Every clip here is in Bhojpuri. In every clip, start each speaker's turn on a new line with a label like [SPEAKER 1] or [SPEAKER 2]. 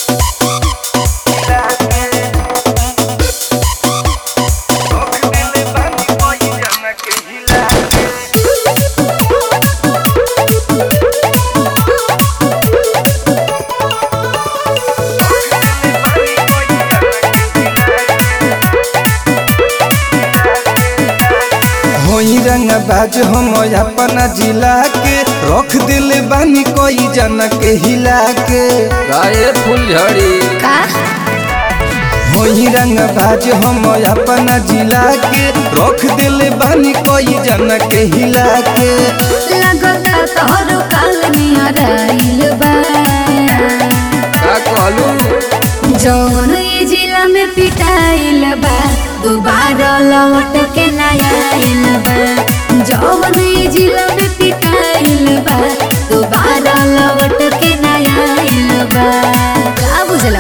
[SPEAKER 1] होई रंग बाज हम अपना जिला के रख दिल बानी कोई जन के हिला के
[SPEAKER 2] गाये फुलझड़ी
[SPEAKER 3] का
[SPEAKER 1] होई रंग बाज हम अपना जिला के रख दिल बानी कोई जन के हिला के
[SPEAKER 3] लगता तोहरो काल नियर आइल बा
[SPEAKER 2] का कहलू
[SPEAKER 3] जौन ई जिला में पिटाइल बा दोबारा लौट के ना आइल बा जौन ई जिला में पिटाइल बा दोबारा लौट के ना आइल बा का बुझला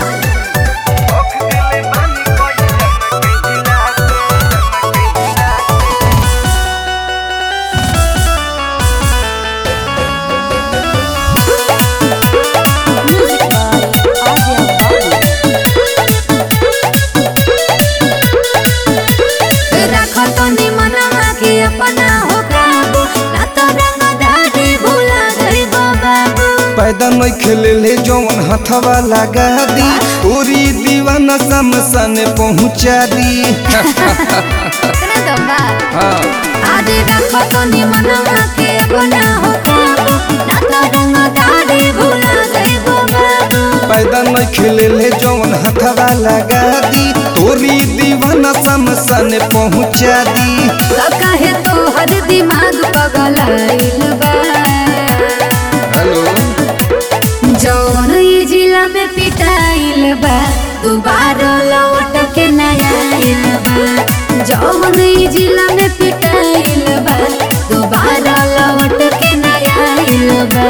[SPEAKER 3] राख तनी मनवा के अपना हो काबू ना तो रंग दाढ़ी भुला गइबो बाबू
[SPEAKER 1] पैदा नहीं खेले ले जौन हथवा लगा दी पूरी दीवाना समसन पहुँचा दी
[SPEAKER 3] इतना दम्बा
[SPEAKER 2] हाँ
[SPEAKER 3] आदि रखो तो निमनवा के अपना हो काबू ना तो रंग दाढ़ी भुला गइबो बाबू
[SPEAKER 1] पैदा नहीं खेले ले जौन हथवा लगा दी तोरी दीवाना समसन पहुँचा दी
[SPEAKER 3] तो काहे तो हर दिमाग पगलाइल बा
[SPEAKER 2] हेलो
[SPEAKER 3] जौन ई जिला में पिटाइल बा दोबारा लौट के ना आइल बा जौन ई जिला में पिटाइल बा दोबारा लौट के ना आइल बा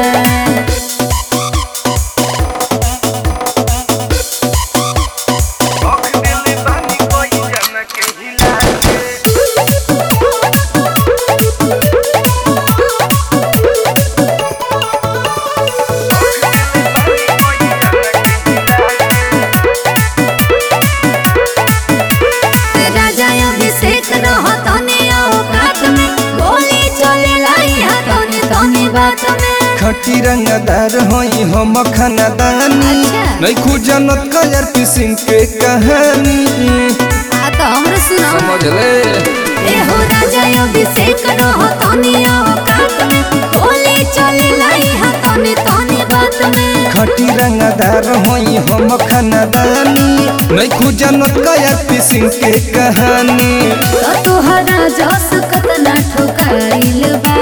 [SPEAKER 3] राजा अभिषेक रहो तने औकात में गोली चले लाई हा तने तने बात में
[SPEAKER 1] खटी रंगदार होई हम खानदानी
[SPEAKER 3] अच्छा।
[SPEAKER 1] नहीं खुजनत कजर सिंह के कहानी
[SPEAKER 3] आ तो हमरे सुनो
[SPEAKER 2] समझ ले
[SPEAKER 3] ए हो राजा अभिषेक रहो तने औकात में गोली चले लाई हा तने तने बात में
[SPEAKER 1] खटी रंगदार होई हम खानदानी नहीं खुजनत कजर सिंह के कहानी
[SPEAKER 3] तो तोहरा जस कतना ठोकाइल बा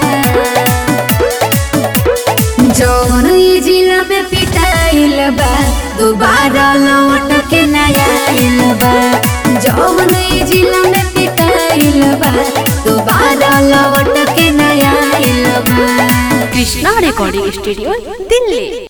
[SPEAKER 3] जौन ई जिला में पिटाइल बा दोबारा लौट के ना आइल बा जौन ई जिला में पिटाइल बा दोबारा लौट के ना आइल बा
[SPEAKER 4] कृष्णा रिकॉर्डिंग स्टूडियो दिल्ली